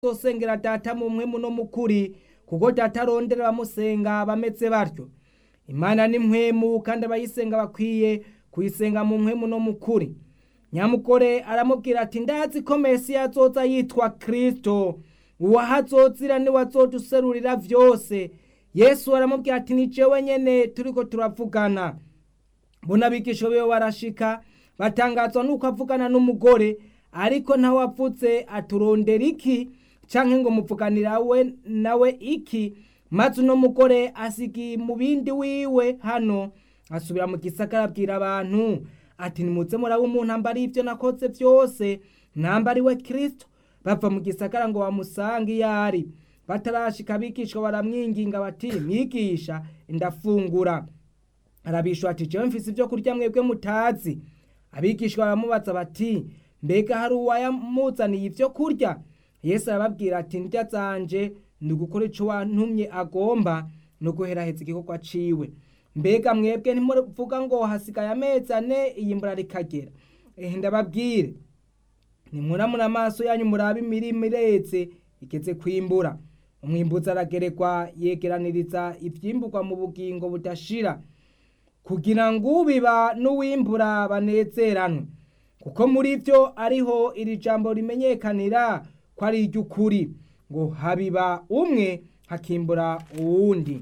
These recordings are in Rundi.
bazosengera data mu mpwemu no mu kuri kuko data arondera abamusenga bameze batyo imana ni mpwemu kandi abayisenga bakwiye kuyisenga mu mpwemu no mu kuri nyamugore aramubwira ati ndazi ko mesiya azoza yitwa kristo uwahazozira niwe azoduserurira vyose yesu aramubwira ati ni jewe nyene turiko turavugana mbona abigisha biwe barashika batangazwa nuko avugana n'umugore ariko ntawe avuze aturondera iki canke ngo muvuganira we nawe iki maze uno mugore asigiye mu bindi wiwe hano asubira mu gisagara abwira abantu ati nimuze muraba umuntu ambari ivyo nakoze vyose nambari we kristo bava mu gisagara ngo bamusange iyo ari batarashika abigishwa baramwinginga bati mwigisha ndafungura arabishwa ati jewe mfise ivyo kurya mwebwe mutazi abigishwa baramubaza bati mbega hari uwayamuzaniye ivyo kurya yesu arababwira ati ndya zanje ni ugukora ico wantumye agomba no guheraheza igikorwa ciwe mbega mwebwe ntimuvuga ngo hasigaye amezi ane iyimbura rikagera ehe ndababwire nimuramura amaso yanyu murabe imirima iretse igeze kwimbura umwimbuzi arageregwa yegeraniriza ivyimburwa mu bugingo budashira kugira ngo ubiba n'uwimbura banezeranwe kuko muri vyo ariho iri jambo rimenyekanira ko ari iry'ukuri ngo habiba umwe hakimbura uwundi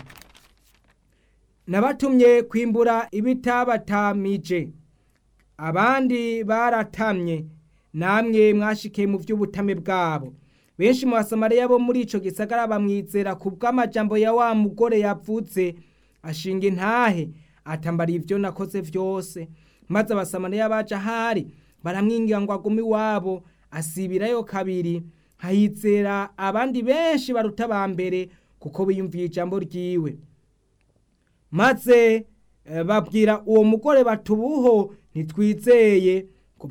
nabatumye kwimbura ibitabatamije abandi baratamye namwe mwashikiye mu vy'ubutame bwabo benshi mu basamariya bo muri ico gisagara bamwizera ku bw'amajambo ya wa mugore yavuze ashinga intahe atambara ivyo nakoze vyose maze abasamariya baje ahari baramwingira ngo agume iwabo asibirayo kabiri hahizera abandi benshi baruta ba mbere kuko biyumviye ijambo ryiwe maze babwira uwo mugore batubuho ntitwizeye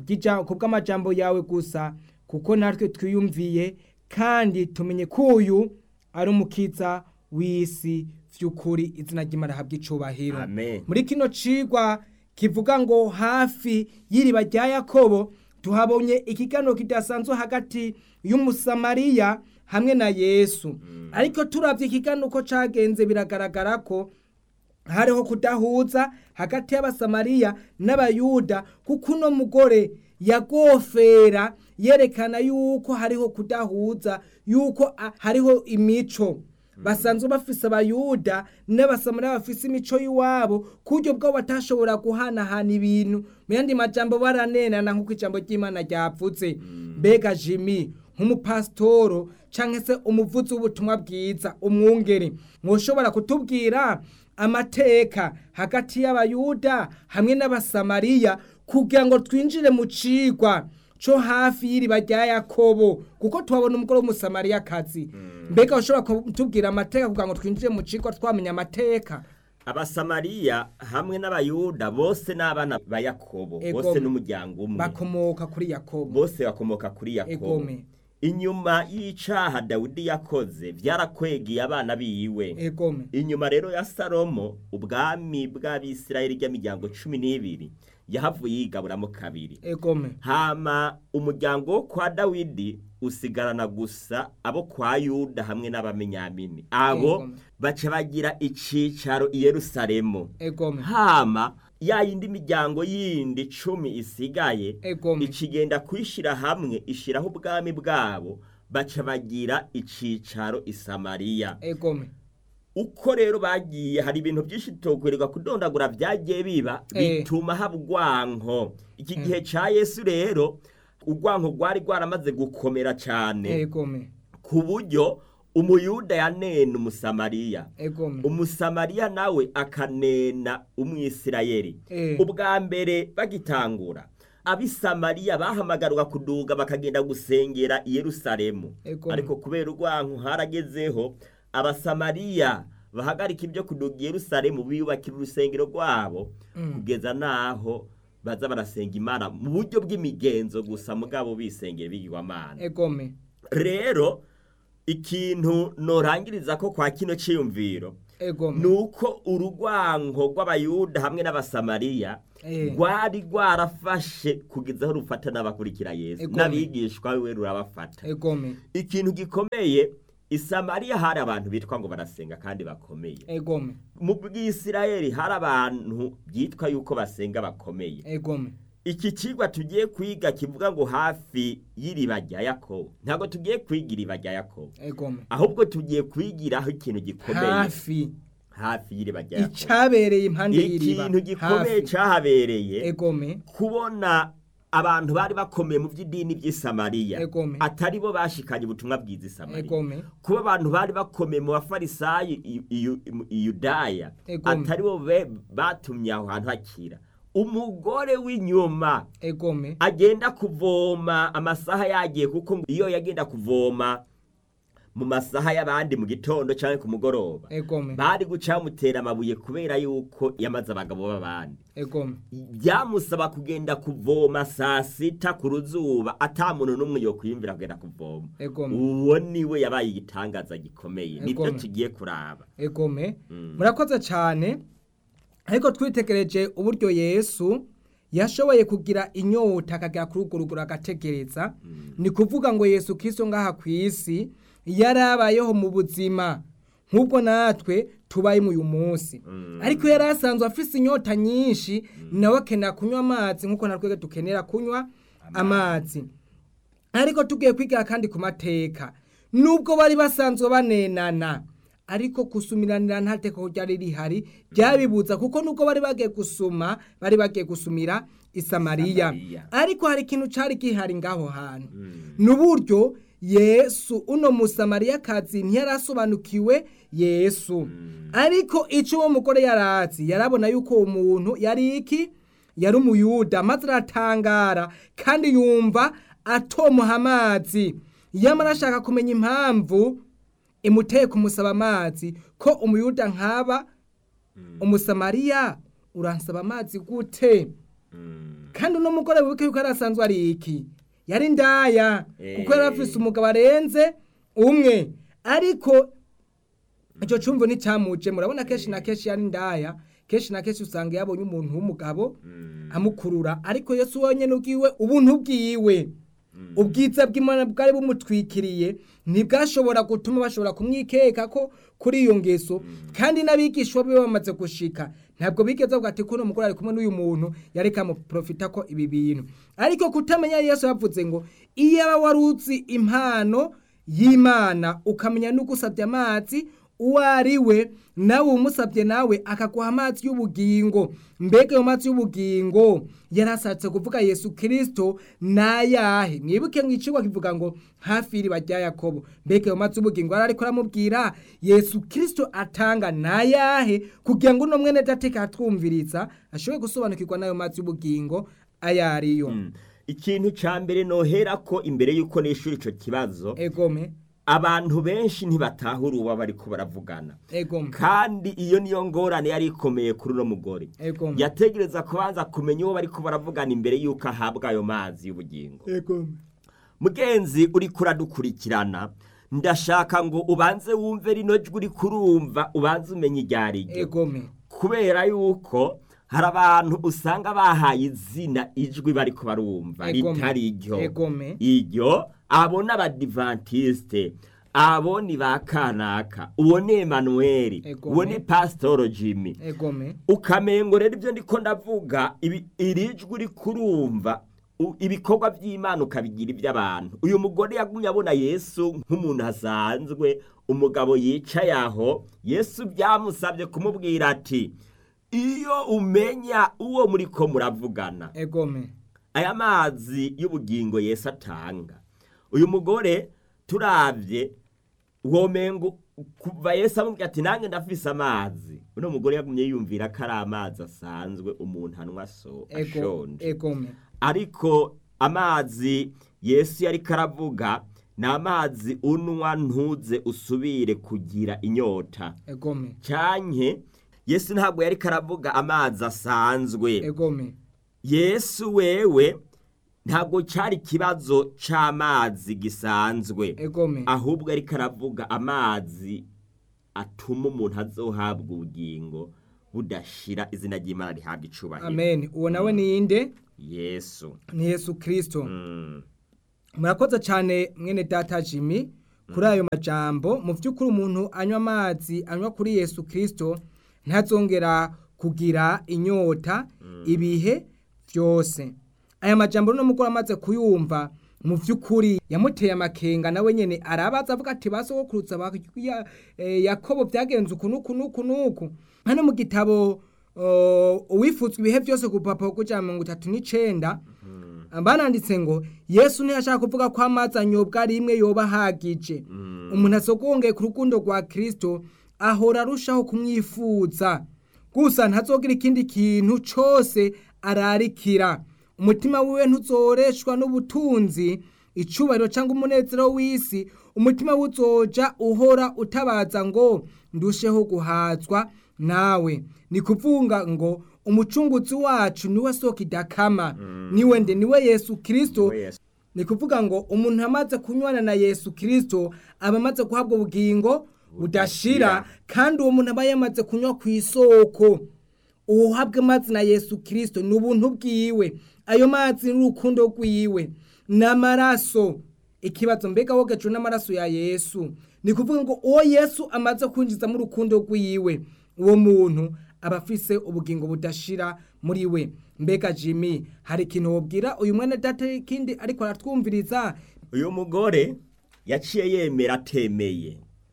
ku bw'amajambo yawe gusa kuko natwe twiyumviye kandi tumenye ko uyu ari umukiza w'isi vy'ukuri izina ry'imana habwa icubahiro muri kino cigwa kivuga ngo hafi y'iriba rya yakobo tuhabonye ikiganiro kidasanzwe hagati y'umusamariya hamwe na yesu ariko turavye ikiganiro uko cagenze biragaragara ko hariho kudahuza hagati y'abasamariya n'abayuda kuko uno mugore yagofera yerekana yuko hariho kudahuza yuko hariho imico basanzwe bafise abayuda n'abasamariya bafise imico y'iwabo ku buryo bwabo batashobora guhanahana ibintu mu yandi majambo baranenana nk'uko ijambo ry'imana ryavuze mbega jimi nk'umupasitoro cyangwa se umuvuzi w'ubutumwa bwiza umwungeri mwoshobora kutubwira amateka hagati y'abayuda hamwe n'abasamariya kugira ngo twinjire mu cigwa co hafi y'iriba rya yakobo kuko tuhabona umugore w'umusamariyakazi mbega ushobora kutubwira amateka kugira ngo twinjire mu cigwa twamenya amateka abasamariya hamwe n'abayuda bose n'abana ba yakobo bose n'umuryango umwe bakomoka kuri yakobo bose bakomoka kuri yakobo inyuma y'icaha dawidi yakoze byarakwegeye abana biwe egome inyuma rero ya salomo ubwami bw'abisirayeli ry'imiryango cumi n'ibiri yahavuye yigaburamo kabiri egome hama umuryango wo kwa dawidi usigarana gusa abo kwa yuda hamwe n'abamenyamini abo baca bagira icicaro i yerusalemu egome hama ya yindi miryango yindi cumi isigaye egome ikigenda kwishira hamwe ishiraho ubwami bwabo baca bagira icicaro i samariya egome uko rero bagiye hari ibintu byinshi tokwererwa kudondagura byagiye biba bituma haba urwanko iki gihe ca yesu rero urwanko rwari rwaramaze gukomera cyane egome ku buryo umuyuda yanena umusamariya egome umusamariya nawe akanena umwisirayeli Eh. ubwa mbere bagitangura abisamariya bahamagarwa kuduga bakagenda gusengera i yerusalemu Egome. ariko kubera urwanko haragezeho abasamariya bahagarika ibyo kuduga i yerusalemu biyubakira urusengero rwabo kugeza n'aho baza barasenga imana mu buryo bw'imigenzo gusa mugabo bisengera bigirwamana egome rero ikintu norangiriza ko kwa kino ciyumviro egome ni uko urugwango rw'abayuda hamwe n'abasamariya Eh. rwari rwarafashe kugeza aho rufata n'abakurikira yesu Egome. n'abigishwa we rurabafata egome ikintu gikomeye isamariya hari abantu bitwa ngo barasenga kandi bakomeye egome mu bw'isirayeli hari abantu byitwa yuko basenga bakomeye egome iki kigwa tugiye kwiga kivuga ngo hafi y'iriba rya yakobo ntabwo tugiye kwiga iriba rya yakobo egome ahubwo tugiye kwigiraho ikintu gikomeye hafi hafi y'iriba rya yakobo icabereye impande y'iriba ikintu gikomeye hafi. cyahabereye egome kubona abantu bari bakomeye mu by'idini by'i Samariya Egome. atari bo bashikanye ubutumwa bwiza i Samariya egome kuba abantu bari bakomeye mu bafarisayo i- i- i Yudaya Egome. atari bo be- batumye aho hantu hakira umugore w'inyuma egome agenda kuvoma amasaha yagiye kuko ngo iyo yagenda kuvoma mu masaha y'abandi mu gitondo cyangwa ku mugoroba egome bari guca bamutera amabuye kubera yuko yamaze abagabo b'abandi egome byamusaba kugenda kuvoma saa sita ku ruzuba ata muntu n'umwe yo kwiyumvira kugenda kuvoma Egome. uwo niwe yabaye igitangaza gikomeye nibyo Egome. tugiye kuraba egome Mm. murakoze cyane ariko twitegereje uburyo yesu yashoboye kugira inyota akagera kuri urwo rugero agategereza ni kuvuga ngo yesu kirisito ngaha ku isi yarabayeho mu buzima nk'ubwo natwe tubaye uyu munsi Mm. ariko yari asanzwe afise inyota nyinshi nawe akenera kunywa amazi nk'uko natwe dukenera kunywa amazi ariko tugiye kwigira kandi ku mateka nubwo bari basanzwe banenana ariko gusumiranira nta teko ryari rihari ryabibuza kuko nubwo bari bagiye gusuma bari bagiye gusumira i Samariya Samariya. ariko hari ikintu cari gihari ngaho hantu Mm. n'uburyo yesu uno musamariyakazi ntiyarasobanukiwe yesu ariko icyo uwo mugore yarazi yarabona yuko uwo muntu yari iki yari umuyuda maze aratangara kandi yumva atomuha amazi yamara ashaka kumenya impamvu imuteye kumusaba amazi ko umuyuda nkaba umusamariya uransaba amazi gute Mm. kandi uno mugore wibuke yuko yari asanzwe ari iki yari ndaya kuko yari afise umugabo arenze umwe ariko icyo cyumvo nticyamuje murabona kenshi na kenshi yari ndaya kenshi na kenshi usanga yabonye umuntu w'umugabo Mm. amukurura ariko yesu wenyine ubwiwe ubuntu bwiwe ubwiza bw'imana bwari bumutwikiriye ntibwashobora gutuma bashobora kumwikeka ko kuri iyo ngeso kandi n'abigishwa be bamaze gushika ntabwo bigeze bavuga ati kuno mugore ari kumwe n'uyu muntu yari kamuprofita ko ibi bintu ariko kutamenya yesu yavuze ngo iyo aba wari uzi impano y'imana ukamenya n'ugusabye amazi uwo ari we nawe umusabye nawe akaguha amazi y'ubugingo mbega ayo mazi y'ubugingo yarashatse kuvuga yesu kirisito nayahe mwibuke mu icigwa kivuga ngo hafi y'iriba rya yakobo mbega ayo mazi y'ubugingo yari ariko aramubwira yesu kirisito atanga nayahe kugira ngo uno mwene dateka atwumviriza ashobore gusobanukirwa n'ayo mazi y'ubugingo ayo ariyo Mm. ikintu ca mbere nohera ko imbere yuko nishura ico kibazo egome abantu benshi ntibatahura uwo bariko baravugana egome kandi iyo niyo ngorane yari ikomeye kuri uno mugore egome yategereza kubanza kumenya uwo bariko baravugana imbere yuko ahabwa ayo mazi y'ubugingo egome mugenzi uriko uradukurikirana ndashaka ngo ubanze wumve rino jwi uriko urumva ubanze umenye iryo ari ryo egome kubera yuko hari abantu usanga bahaye izina ijwi bariko barumva Egome. ritari ryo Egome. iryo abo ni abadivantisite abo ni ba kanaka uwo ni emanuweli Egome. uwo ni pasitoro jimmy egome ukamengo rero ibyo ndiko ndavuga ibi- iri jwi uri kurumva u- ibikorwa by'imana ukabigira iby'abantu uyu mugore yagumye abona yesu nk'umuntu asanzwe umugabo yicaye aho yesu byamusabye kumubwira ati iyo umenya uwo muri ko muravugana egome aya mazi y'ubugingo yesu atanga uyu mugore turabye womengo kuva yesu amubwira ati nange ndafise amazi uno mugore yagumye yumvira ko ari amazi asanzwe umuntu anywa so ego ashonje egome ariko amazi yesu yari karavuga ni amazi unywa ntuze usubire kugira inyota egome canke yesu ntabwo yari karavuga amazi asanzwe egome yesu wewe ntabwo cyari ikibazo c'amazi gisanzwe egome ahubwo ariko aravuga amazi atuma umuntu azohabwa ubugingo budashira izina ry'imana rihabwa icubahiro amen uwo nawe ni inde yesu ni yesu kirisito Mm. murakoze cyane mwene data jimmy kuri ayo majambo mu by'ukuri umuntu anywa amazi anywa kuri yesu kirisito ntazongera kugira inyota ibihe byose aya majambo no mugore amaze kuyumva mu by'ukuri yamuteye amakenga nawe nyine arabaza avuga ati basogokurutsa ba ya- eh, yakobo byagenze uku n'uku n'uku n'uku hano mu gitabo uh, uwifuzwa ibihe byose ku rupapuro rw'ijana na mirongo itatu n'icenda bananditse ngo yesu ntiyashaka kuvuga ko amazi anyobwa rimwe yoba ahagije umuntu asogongeye ku rukundo rwa kirisito ahora arushaho kumwifuza gusa ntazogira ikindi kintu cyose ararikira umutima wiwe ntuzoreshwa n'ubutunzi icubahiro cyangwa umunezero w'isi umutima we uzoja uhora utabaza ngo ndusheho guhazwa nawe ni kuvuga ngo umucunguzi wacu niwe soko idakama niwe nde niwe yesu kirisito Niwe Yesu. ni kuvuga ngo umuntu amaze kunywana na yesu kirisito aba amaze guhabwa ubugingo budashira kandi uwo muntu aba yamaze kunywa ku isoko uhabwe amazi na yesu kirisito ni ubuntu bwiwe ayo mazi ni urukundo rwiwe n'amaraso ikibazo mbega wogejwe n'amaraso ya yesu ni kuvuga ngo uwo yesu amaze kwinjiza mu rukundo rwiwe uwo muntu aba afise ubugingo budashira muri we mbega jimmy hari ikintu wobwira uyu mwene data ikindi ariko aratwumviriza uyu mugore yaciye yemera atemeye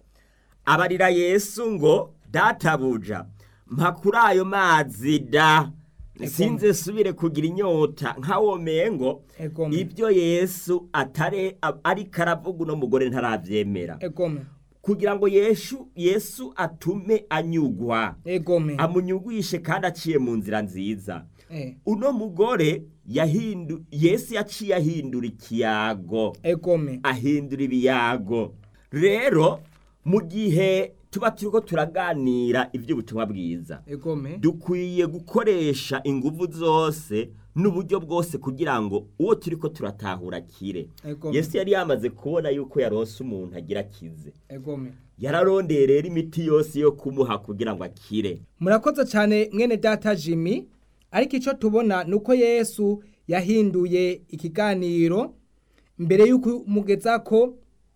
abarira yesu ngo databuja mpa kuri ayo mazi da sinze subire kugira inyota nkawomeye ngo Egome. ibyo yesu atare ariko aravuga uno mugore ntarabyemera egome kugira ngo yesu yesu atume anyugwa egome amunyugwishe kandi aciye mu nzira nziza Eh, uno mugore yahindu yesu yaciye ahindura ikiyago egome ahindura ibiyago rero mu gihe tuba turiko turaganira iby'ubutumwa bwiza egome dukwiye gukoresha inguvu zose n'uburyo bwose kugira ngo uwo turiko turatahura kire Egome. yesu yari yamaze kubona yuko yaronse umuntu agira akize egome yararondeye rero imiti yose yo kumuha kugira ngo akire murakoze cyane mwene data jimmy ariko icyo tubona ni uko yesu yahinduye ikiganiro mbere y'uko umugeza ko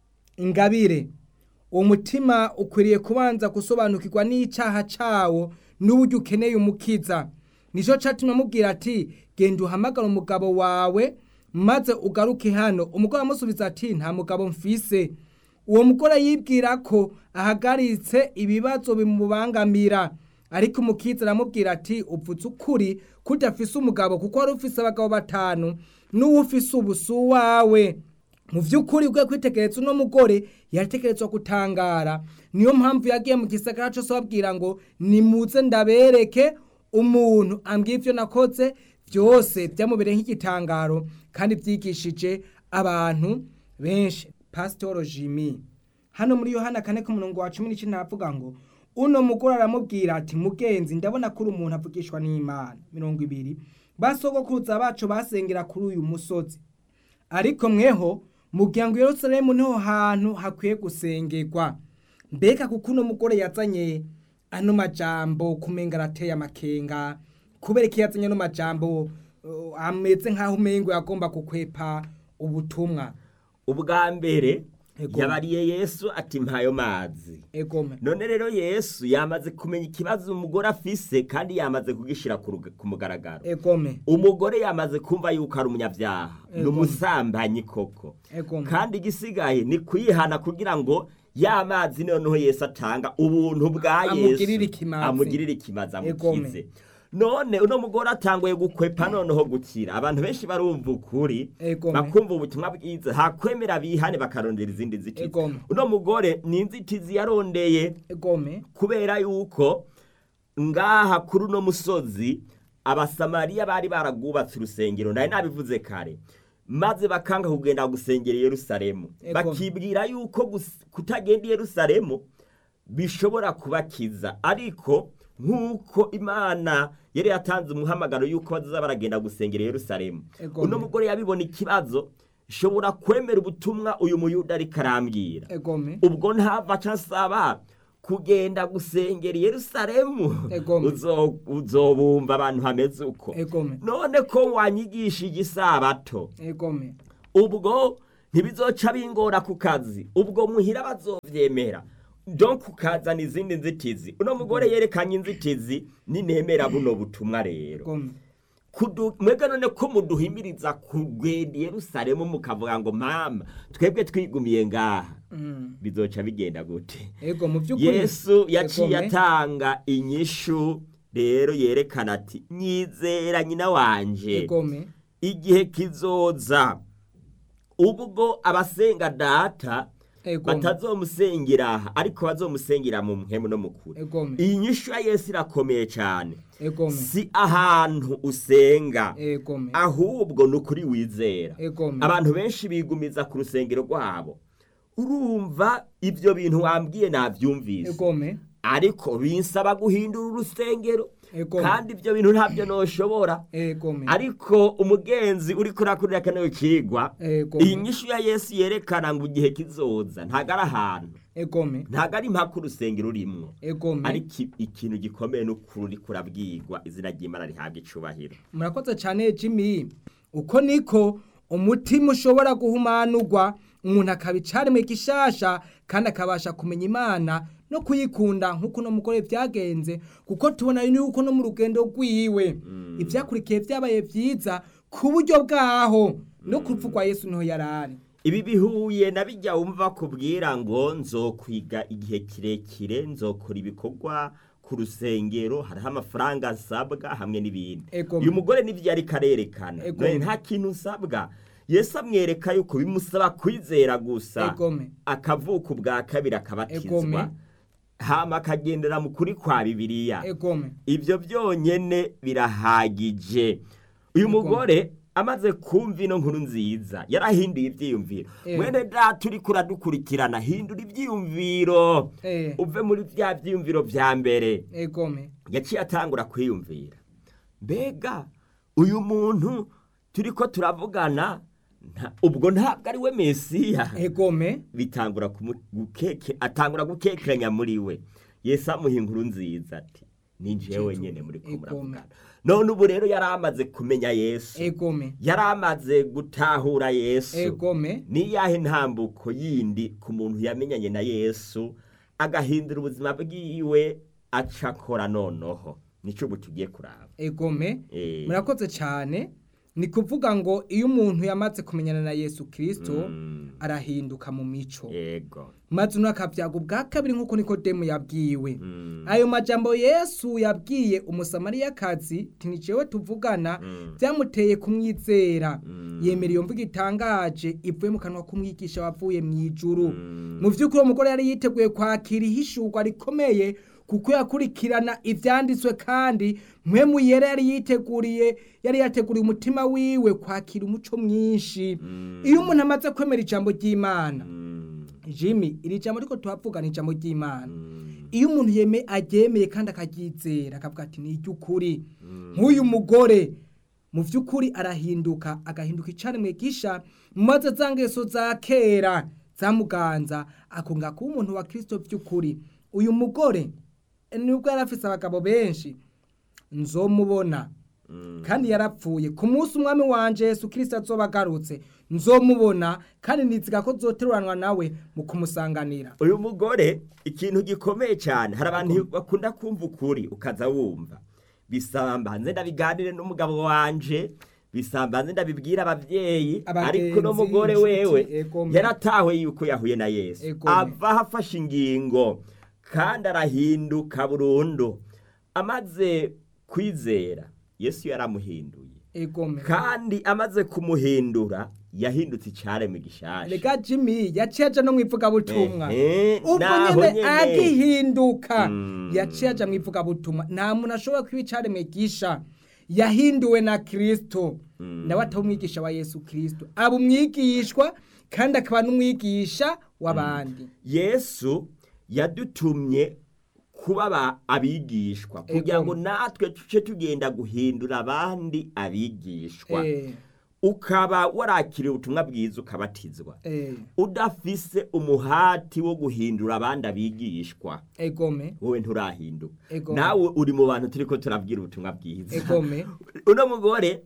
ingabire uwo mutima ukwiriye kubanza gusobanukirwa n'icyaha cyawo n'uburyo ukeneye umukiza nicyo cyatumye amubwira ati genda uhamagara umugabo wawe maze ugaruke hano umugore amusubiza ati nta mugabo mfise uwo mugore yibwira ko ahagaritse ibibazo bimubangamira ariko umukiza aramubwira ati upfutse ukuri ko udafise umugabo kuko wari ufise abagabo batanu n'uwo ufise ubu si uwawe mu by'ukuri bwe kwitegereza uno mugore yatekerezwa gutangara niyo mpamvu yagiye mu gisagara cyose babwira ngo nimuze ndabereke umuntu ambwiye ibyo nakoze byose byamubereye nk'igitangaro kandi byigishije abantu benshi pasitoro jimmy hano muri yohana kane ku murongo wa cumi n'icyenda havuga ngo uno mugore aramubwira ati mugenzi ndabona ko uri umuntu avugishwa n'imana mirongo ibiri basogokuruza bacu basengera kuri uyu musozi ariko mweho mugira ngo Yerusalemu niho hantu hakwiye gusengerwa mbega kuko uno mugore yazanye ano majambo kumenga arateye amakenga kubera ko yazanye ano majambo uh, ameze nk'aho umengo yagomba gukwepa ubutumwa ubwa mbere Ego. yabariye yesu ati mpayo mazi egome none rero yesu yamaze kumenya ikibazo umugore afise kandi yamaze kugishira ku ruga- ku mugaragaro egome umugore yamaze kumva yuko ari umunyabyaha ni Ego. umusambanyi koko egome kandi igisigaye ni kuyihana kugira ngo ya mazi noneho yesu atanga ubuntu bwa yesu Amugirire ikimazi. amugirire ikimazi Egome. amukize none uno mugore atanguye gukwepa noneho gukira abantu benshi barumva ukuri Egome. bakumva ubutumwa bwiza hakwemera bihane bakarondera izindi nzitizi Egome. uno mugore ni inzitizi yarondeye egome kubera yuko ngaha kuri uno musozi abasamariya bari baragwubatse urusengero nari nabivuze kare maze bakanga kugenda gusengera i yerusalemu Ego. bakibwira yuko gus- kutagenda i yerusalemu bishobora kubakiza ariko nk'uko imana yari yatanze umuhamagaro yuko bazaza baragenda gusengera i yerusalemu Ego. uno mugore yabibona ikibazo shobora kwemera ubutumwa uyu muyuda ariko arambwira egome ubwo ntava nsaba kugenda gusengera i yerusalemu Egome. uzo- uzobumva abantu hameze uko egome none ko wanyigishije isabato egome ubwo ntibizoca bingora ku kazi ubwo muhira bazovyemera donc ukazana izindi nzitizi uno mugore yerekanye inzitizi ninemera buno butumwa rero egome Kudu- mwebwe none ko muduhimiriza kugenda i yerusalemu mukavuga ngo mama twebwe twigumiye ngaha Mm. bizoca bigenda gute ego mu by'ukuri yesu yaciye Egome. atanga inyishu rero yerekana ati nyizera nyina wanje egome igihe kizoza ubwo abasenga data egome batazomusengera aha ariko bazomusengera mu mpemu no mu kure egome iyi nyishu ya yesu irakomeye cyane egome si ahantu usenga egome ahubwo ni ukuri wizera egome abantu benshi bigumiza ku rusengero rwabo urumva ibyo bintu wambwiye nabyumvise egome ariko binsaba guhindura urusengero Egome. kandi ibyo bintu ntabyo noshobora egome ariko umugenzi uri kurakurira kano kigwa Egome. iyi nyishu ya yesu yerekana ngo igihe kizoza ntago ari ahantu egome ntago ari impaka urusengero urimwo egome ariko i- ikintu gikomeye n'ukuri uri kurabwirwa izina ry'imana rihabwa icubahiro murakoze cyane jimmy uko niko umutima ushobora guhumanurwa umuntu akaba icaremwe gishasha kandi akabasha kumenya imana no kuyikunda nk'uko uno mugore byagenze kuko tubona yuko no mu rugendo rwiwe ibyakurikiye byabaye byiza ku buryo bwaho no ku rupfu rwa yesu niho yari ari ibi bihuye na bijya wumva kubwira ngo nzokwiga igihe kirekire nzokora ibikorwa ku rusengero hariho amafaranga asabwa hamwe n'ibindi Ego. uyu mugore n'ibyo yari karerekana Ego. none nta kintu usabwa yesu amwereka yuko bimusaba kwizera gusa egome akavuka ubwa kabiri Egome. akabatizwa hama akagendera mu kuri kwa bibiliya egome ibyo byonyine birahagije uyu Nuko- mugore amaze kumva ino nkuru nziza yarahinduye ibyiyumviro Eh. mwene data uri kuradukurikirana hindura ibyiyumviro Eh. uve muri bya byiyumviro bya mbere egome yaciye atangura kwiyumvira mbega uyu muntu turi ko turavugana nta- ubwo ntabwo ari we mesiya egome bitangura kumu- gukeke atangura gukekeranya muri we yesu amuha inkuru nziza ati ni jewe nyene muri ko Egome. muravugana none ubu rero yari amaze kumenya yesu egome yari amaze gutahura yesu egome ni yahe ntambuko yindi ku muntu yamenyanye na yesu agahindura ubuzima bwiwe aca akora noneho nico ubu tugiye kuraba egome Eh. murakoze cyane ni kuvuga ngo iyo umuntu yamaze kumenyana na yesu kirisito Mm. arahinduka mu mico yego maze uno akabyaga ubwa kabiri nk'uko nikodemu yabwiwe Mm. ayo majambo yesu yabwiye umusamariyakazi tinicewe tuvugana Mm. byamuteye kumwizera Mm. yemera iyo mvugo itangaje ivuye mu kanwa k'umwigisha wavuye mu ijuru Mm. mu by'ukuri uwo mugore yari yiteguye kwakira ihishurwa rikomeye kuko yakurikirana ibyanditswe kandi mpemu yera yari yiteguriye yari yateguriye umutima wiwe kwakira umuco mwinshi Mm. iyo umuntu amaze kwemera ijambo ry'imana Mm. jimmy iri jambo ariko tuhavuga ni ijambo ry'imana Mm. iyo umuntu yeme aryemeye kandi akaryizera akavuga ati ni iry'ukuri nk'uyu mugore mu by'ukuri arahinduka agahinduka icaremwe gisha maze za ngeso za kera zamuganza akunga kuba umuntu wa kirisito by'ukuri uyu mugore nubwo yari afise abagabo benshi nzomubona Mm. kandi yarapfuye ku munsi umwami wanje yesu kirisito azoba agarutse nzomubona kandi niziga ko zoteruranwa nawe mu kumusanganira uyu mugore ikintu gikomeye cyane hari abantu bakunda kumva ukuri ukaza wumva bisamba nze ndabiganire n'umugabo wanje bisamba nze ndabibwira ababyeyi Abagenzi, ariko uno mugore inshuti, wewe egome. yaratawe yuko yahuye na yesu Egome. ava hafashe ingingo kandi arahinduka burundu amaze kwizera yesu yaramuhinduye egome kandi amaze kumuhindura yahindutse icyaremwe gishasha rega jimmy yaciye aja no mu ivugabutumwa Ehe, ubwo naho nyene nyene. agihinduka Mm. yaciye aja mu ivugabutumwa nta muntu ashobora kuba icaremwe gisha yahinduwe na kirisito Mm. nawe ataba umwigisha wa yesu kirisito aba umwigishwa kandi akaba n'umwigisha w'abandi yesu yadutumye kuba aba- abigishwa kugira Ego. ngo natwe tuce tugenda guhindura abandi abigishwa Eh, ukaba warakiriye ubutumwa bwiza ukabatizwa eh, udafise umuhati wo guhindura abandi abigishwa egome wowe nturahinduka Ego. nawe uri mu bantu turiko turabwira ubutumwa bwiza egome uno mugore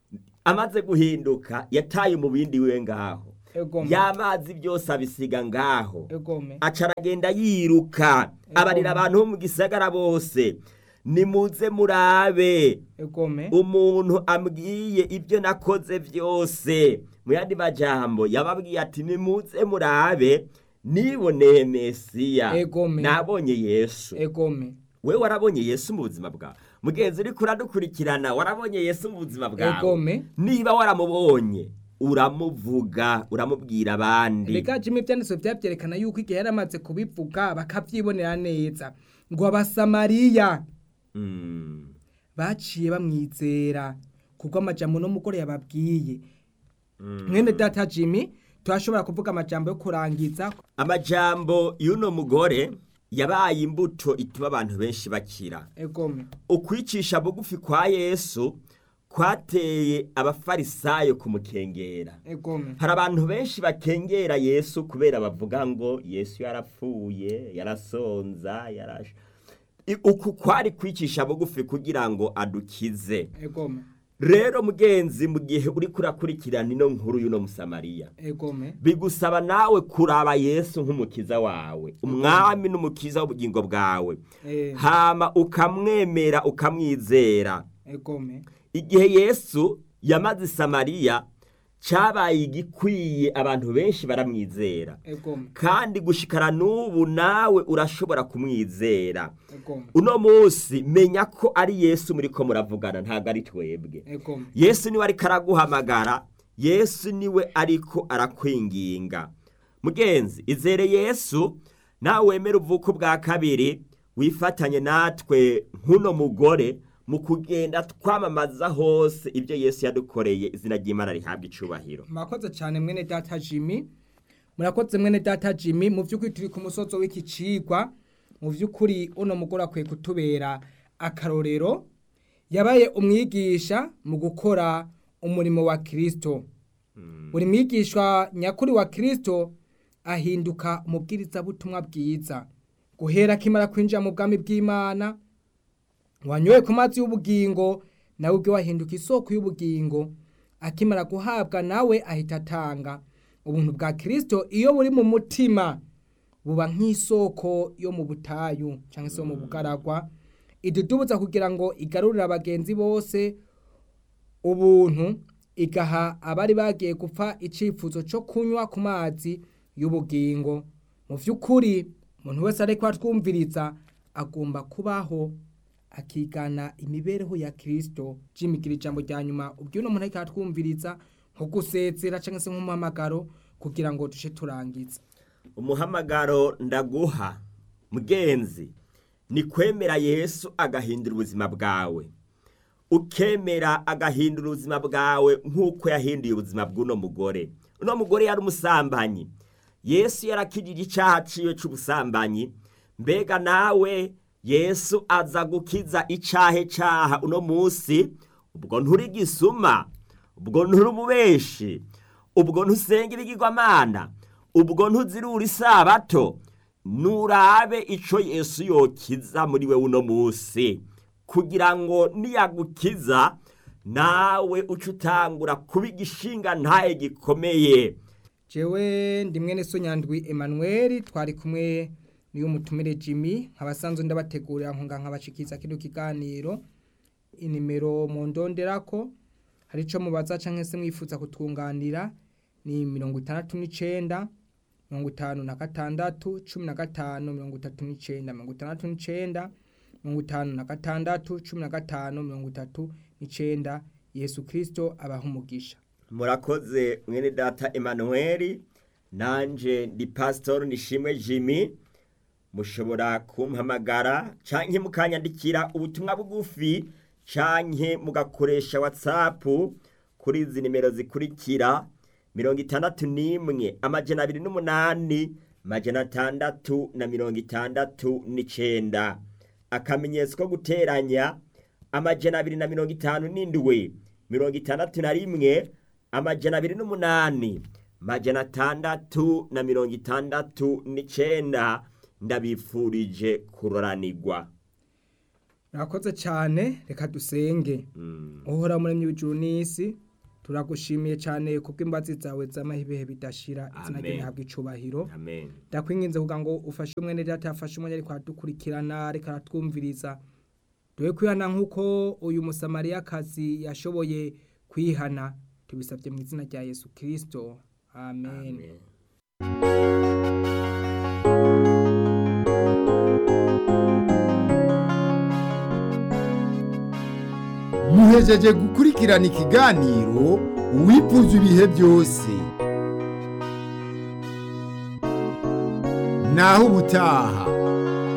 amaze guhinduka yataye umubindi wiwe ngaho egome y'amazi byose abisiga ngaho egome aca aragenda yiruka abarira abantu bo mu gisagara bose nimuze murabe egome umuntu ambwiye ibyo nakoze byose mu yandi majambo yababwiye ati nimuze murabe niboneye mesiya Egome. nabonye yesu egome we warabonye yesu mu buzima bwawe mugenzi uriko uradukurikirana warabonye yesu mu buzima bwawe egome niba waramubonye uramuvuga uramubwira abandi reka jimwe ibyanditswe byabyerekana yuko igihe yari amaze kubivuga bakabyibonera neza ngo abasamariya Mm. baciye bamwizera kuko amajambo n'umugore yababwiye Mm. mwene data jimmy turashobora kuvuga amajambo yo kurangiza amajambo y'uno mugore yabaye imbuto ituma abantu benshi bakira egome ukwicisha bugufi kwa yesu kwateye abafarisayo kumukengera egome hari abantu benshi bakengera yesu kubera bavuga ngo yesu yarapfuye yarasonza yarash I- uku kwari kwicisha bugufi kugira ngo adukize egome rero mugenzi mu gihe uri kurakurikirana ino nkuru y'uno musamariya egome bigusaba nawe kuraba yesu nk'umukiza wawe umwami n'umukiza w'ubugingo bwawe eh, hama ukamwemera ukamwizera egome igihe yesu yamaze i samariya cyabaye igikwiye abantu benshi baramwizera egome kandi gushikara n'ubu nawe urashobora kumwizera egome uno munsi menya ko ari yesu muri ko muravugana ntabwo ari twebwe egome yesu niwe ariko araguhamagara yesu niwe ariko arakwinginga mugenzi izere yesu nawe wemere uvuko bwa kabiri wifatanye natwe nk'uno mugore mu kugenda twamamaza hose ibyo yesu yadukoreye izina ry'imana rihabwa icubahiro murakoze cyane mwene data jimmy murakoze mwene data jimmy mu by'ukuri turi ku musozo w'iki cigwa mu by'ukuri uno mugore akwiye kutubera akarorero yabaye umwigisha mu gukora umurimo wa kirisito buri mwigishwa nyakuri wa kirisito ahinduka umubwirizabutumwa bwiza guhera akimara kwinjira mu bwami bw'imana wanyoye ku mazi y'ubugingo nawe ubwe wahinduka isoko y'ubugingo akimara guhabwa nawe ahita atanga ubuntu bwa kirisito iyo buri mu mutima buba nk'isoko yo mu butayu cyangwa se yo mu bugaragwa idudubuza kugira ngo igarurire abagenzi bose ubuntu igaha abari bagiye gupfa icyifuzo cyo kunywa ku mazi y'ubugingo mu by'ukuri umuntu wese ariko atwumviriza agomba kubaho akigana imibereho ya kirisito jimigira ijambo rya nyuma ubwo uno muntu ariko atwumviriza nko gusezera cyangwa se nk'umuhamagaro kugira ngo duce turangiza umuhamagaro ndaguha mugenzi ni kwemera yesu agahindura ubuzima bwawe ukemera agahindura ubuzima bwawe nk'uko yahinduye ubuzima bw'uno mugore uno mugore yari umusambanyi yesu yarakijije icyaha ciwe c'ubusambanyi mbega nawe yesu aza gukiza icyahe cyaha uno munsi ubwo nturi gisuma ubwo nturi umubeshi ubwo ntusenga ibigirwamana ubwo ntuzirura isabato nurabe ico yesu yokiza muri we uno munsi kugira ngo niyagukiza nawe uce utangura kuba igishinga ntaye gikomeye jewe ndi mwene so nyandwi Emmanuel twari kumwe niyo mutumire Jimmy nkabasanzwe ndabategurira nkunga nkabashikiza kino kiganiro inimero mu ndonderako hari ico mubaza canke se mwifuza kutwunganira ni mirongo itandatu n'icenda mirongo itanu na gatandatu cumi na gatanu mirongo itatu n'icenda mirongo itandatu n'icenda mirongo itanu na gatandatu cumi na gatanu mirongo itatu n'icenda yesu kirisito abaha umugisha murakoze mwene data Emmanuel nanje ndi pastor nishimwe Jimmy mushobora kumpamagara canke mukanyandikira ubutumwa bugufi canke mugakoresha whatsapp kuri izi nimero zikurikira mirongo itandatu n'imwe amajana abiri n'umunani majana atandatu na mirongo itandatu n'icenda akamenyetso ko guteranya amajana abiri na mirongo itanu n'indwi mirongo itandatu na rimwe amajana abiri n'umunani majana atandatu na mirongo itandatu n'icenda ndabifurije kuroranirwa murakoze cyane reka dusenge Mm. uhora muremye w'ijuru n'isi turagushimiye cyane kubw'imbazi zawe z'amahibehe bidashira izina ryawe Amen. rihabwa icubahiro amen ndakwinginze kugira ngo ufashe umwene data yafashe umwanya ariko aradukurikirana ariko aratwumviriza duhe kwihana nk'uko uyu musamariyakazi yashoboye kwihana tubisabye mu izina rya yesu kirisito amen, amen muhejeje gukurikirana ikiganiro uwifuza ibihe byose naho ubutaha